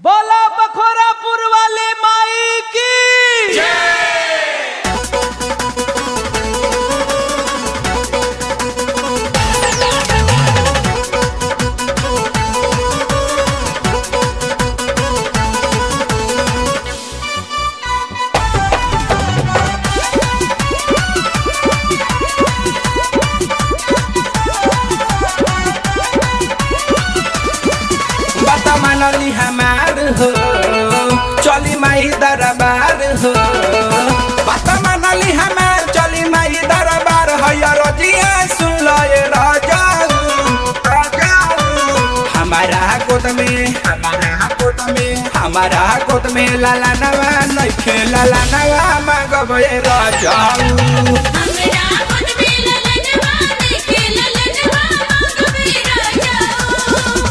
बोला बखोरापुर वाले माई की बता मनली हमार हो चली माई दरबार हो बता मनली हमार चली माई दरबार हो या रोजिया सुन लो ये राजा हमारा गोद में हमारा गोद में हमारा गोद में लाला नवा नइखे लाला नवा मांगब ये राजा हमरा खुद में ललनवा देखे ललनवा मांगबे राजा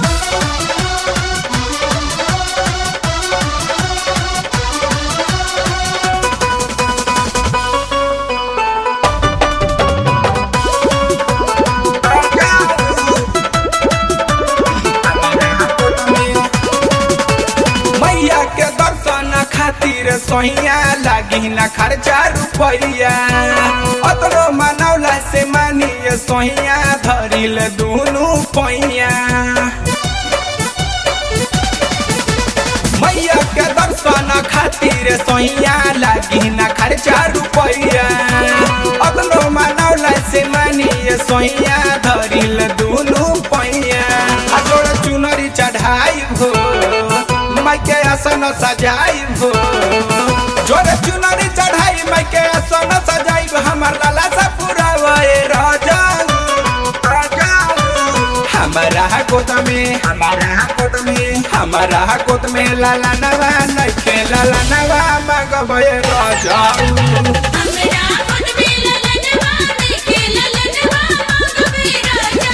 मैया के दर्शन खातिर सोहिया लागी न खर्चा रुपैया अतरो मनौला से मानिए सोहिया धरिल दुनु पैया मैया के दर्शन खातिर सोहिया लागी न खर्चा रुपैया अतरो मनौला से मानिए सोहिया धरिल दुनु पैया आ जोड़ चुनरी चढ़ाई हो माई के आसन सजाई हो जोरे चुनरी चढ़ाई माई के आसन सजाई हमर लाला सा पूरा वए राजा राजा हमारा गोद में हमारा गोद में हमारा गोद में लाला नवा नइखे लाला नवा मगबे राजा हमरा खुद में ललनवा देखे ललनवा मांगबे राजा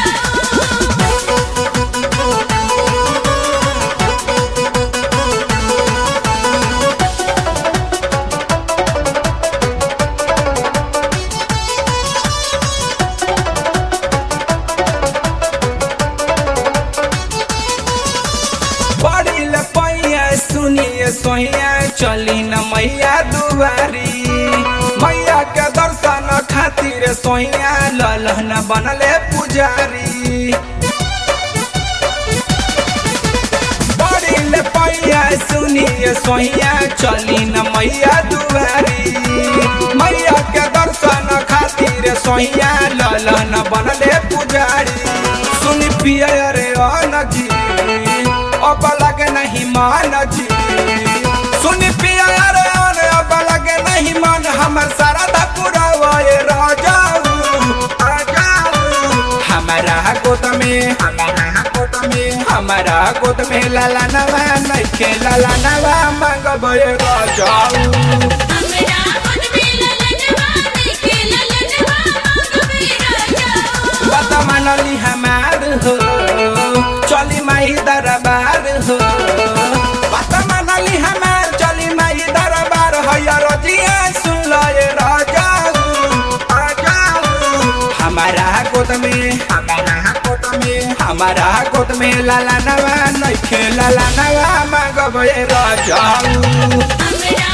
बड़ी लपैया सुनिए सोहिया चली न मैया दुआरी मैया के दर्शन खातिर सोहिया ललहन बनले पुजारी बड़ी लपैया सुनिए सोहिया चली न मैया दुआरी मैया के दर्शन खातिर सोहिया ललहन बनले पुजारी सुनी पिया रे अन जी अब लगे नहीं मान जी सुनी पिया रे अन अब लगे नहीं मान हमर सारा दा पूरा वए राजा राजा हमारा गोद में हमारा गोद में हमारा गोद में लाला नवा नइखे लाला नवा मांगबे राजा हमरा खुद में ललनवा देखे ललनवा मांगबे राजा बता मनली हमार हो चली माई दरबार हो बता मनली हमार चली माई दरबार हो या रोजिया सुन लो ये राजा राजा हमारा गोद में हमारा गोद में हमारा गोद में लाला नवा नइखे लाला नवा मांगबे राजा हमरा